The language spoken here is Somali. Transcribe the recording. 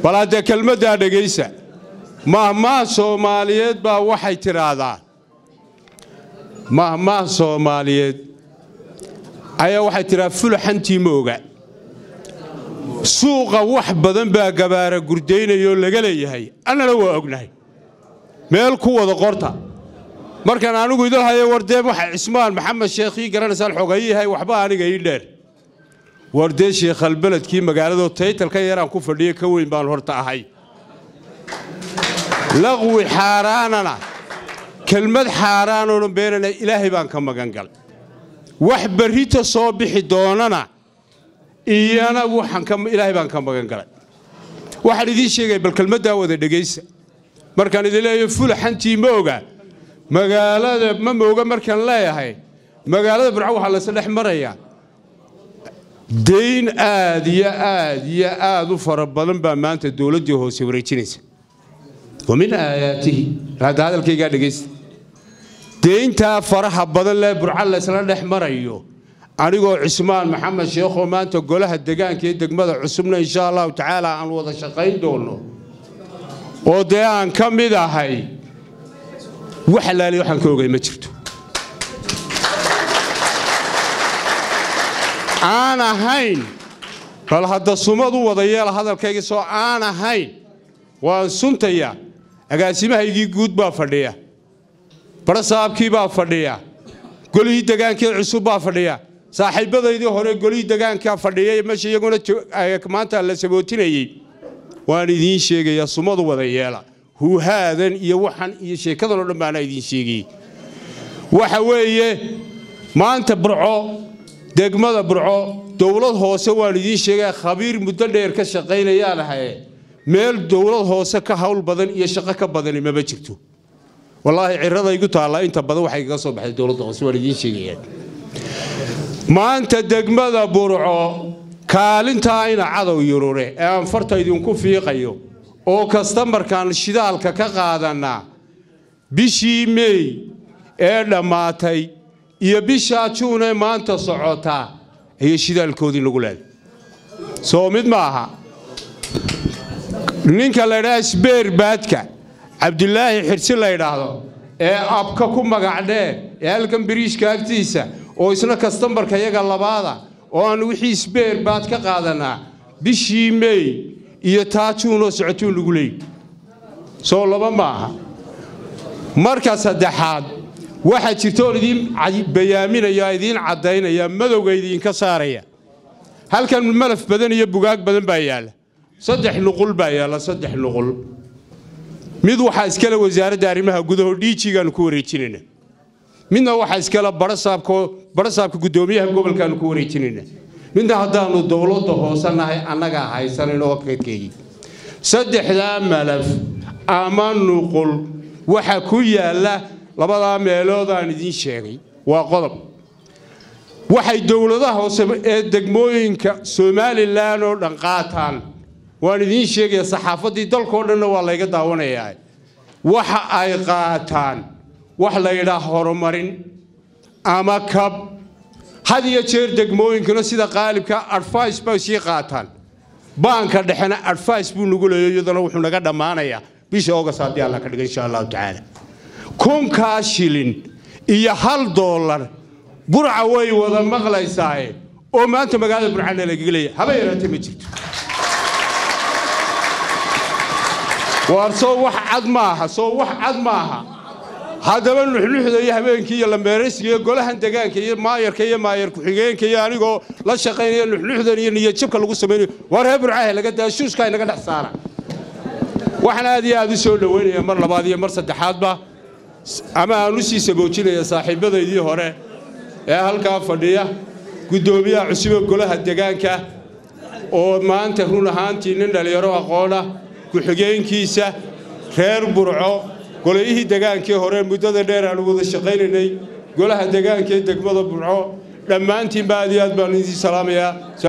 bal haddee kelmaddaa dhegaysa mahmaah soomaaliyeed baa waxay tidhaahdaa mahmaah soomaaliyeed ayaa waxay tidhahaa fulaxantii ma oga suuqa wax badan baa gabaara gurdaynayoo laga leeyahay annana waa ognahay meel ku wada qorta markaan anigu idil hayo wardee waxa cismaan maxamed sheekhii garanaysaan xogayihay waxba aniga ii dheer wardee sheekhalbeledkii magaaladoo taytalka yaraan ku fadhiya ka weyn baan horta ahay laqwi xaaraanana kelmad xaaraanoona beenana ilaahay baan ka magan galay wax berrita soo bixi doonana iyana ilaahay baan ka magan galay waxaan idiin sheegaya bal kelmaddaa wada dhegaysa markaan idin leeyahay fulaxantii ma oga magaalada ma mooga markaan leeyahay magaalada burco waxaa laysa dhex marayaa dayn aad iyo aad iyo aad u fara badan baa maanta dowladdii hoose wareejinaysa wa min aayaatihi hadda hadalkaygaa dhegaysta deyntaa faraha badan lee burco laysla dhex marayo anigoo cismaan maxamed sheekhoo maanta golaha degaanka iyo degmada cusubna insha allahu tacaala aan wada shaqayn doono oo dee aan ka mid ahay wax alaali waxaan ka ogay ma jirto aan ahayn bal hadda sumad u wada yeela hadalkayga soo aan ahayn waan suntayaa agaasimahaygii guud baa fadhiya barasaabkii baa fadhiya golihii degaankii cusub baa fadhiya saaxiibbadaydii hore golihii degaankaa fadhiyay meesha iyaguna maanta la sabootinayey waan idiin sheegayaa sumadu wada yeela huuhaadan iyo waxan iyo sheekadan oo dhan baana idiin sheegayey waxa weeye maanta burco degmada burco dowlad hoose waan idiin sheegaya khabiir muddo dheer ka shaqaynayaan ahaye meel dowlad hoose ka hawl badan iyo shaqo ka badani mama jirto wallaahi cirada igu taallaa inta badan waxay kaga soo baxday dowladda hoose waan idiin sheegayaan maanta degmada burco kaalintaa ina cadow yurure ee aan farta idinku fiiqayo oo kastamarkaan shidaalka ka qaadannaa bishii meey ee dhammaatay iyo bishaa juunee maanta socotaa ayay shidaalkoodii nagu leeday soo mid ma aha ninka laydhaha sbeer baadka cabdulaahi xirsi la ydhaahdo ee abka ku magacdhee ee halkan biriishka agtiisa oo isna kastambarka yaga labaada oo aan wixii sbeer baad ka qaadannaa bishii meey iyo taajuunoo socotuun lagu leeyay soo laba maaha marka saddexaad waxaa jirta oon idiin bayaaminaya idiin caddaynaya madowga idiinka saaraya halkan malaf badan iyo bugaag badan baa yaalla saddex nuqul baa yaalla saddex nuqul mid waxaa iskale wasaaradda arrimaha gudaho dhiijigaanu ku wareejinayna midna waxaa iskale barasaabka guddoomiyaha gobolkaanu ku wareejinayna midna haddaannu dowladda hoose nahay annagaa haysanan oo kadkeeyey saddexdaa malaf ama nuqul waxa ku yaalla labadaa meelood aan idiin sheegay waa qodob waxay dowladaha hoose ee degmooyinka somalilan oo dhan qaataan waan idiin sheegaya saxaafaddii dalkao dhanna waa layga daawanayaa waxa ay qaataan wax laydhaa horumarin ama kab had iyo jeer degmooyinkuna sida qaalibka advice bay sii qaataan baanka dhexena advice buu nagu leeyo iyadana wuxuu naga dhammaanayaa bisha ogas haddii alla ka dhiga insha allahu tacaala kunkaa shilin iyo hal doolar burca way wada maqlaysaaye oo maanta magaalada burcana lagaga leeyahay haba yaraatee ma jirto waar soo wax cad maaha soo wax cad maaha haddaba nuxnuxda iyo habeenkii iyo lambeeraysiga iyo golahan degaanka iyo maayarka iyo maayar ku-xigeenka iyo anigoo la shaqaynaya nuxnuxdan iyo niyadjabka lagu samaynayo waar reer burcahe laga daa shuushkaa inaga dhex saara waxaan aad iyo aad u soo dhoweynaya mar labaad iyo mar saddexaadba ama aan u sii saboojinaya saaxiibbadaydii hore ee halkaa fadhiya guddoomiyaha cusube golaha degaanka oo maanta run ahaantii nin dhallinyaro aqoona ku-xigeenkiisa reer burco goleyihii degaankii hore muddada dheer aanu wada shaqaynaynay golaha degaanka ee degmada burco dhammaantiinba aad iyo aad baan idiin salaamayaa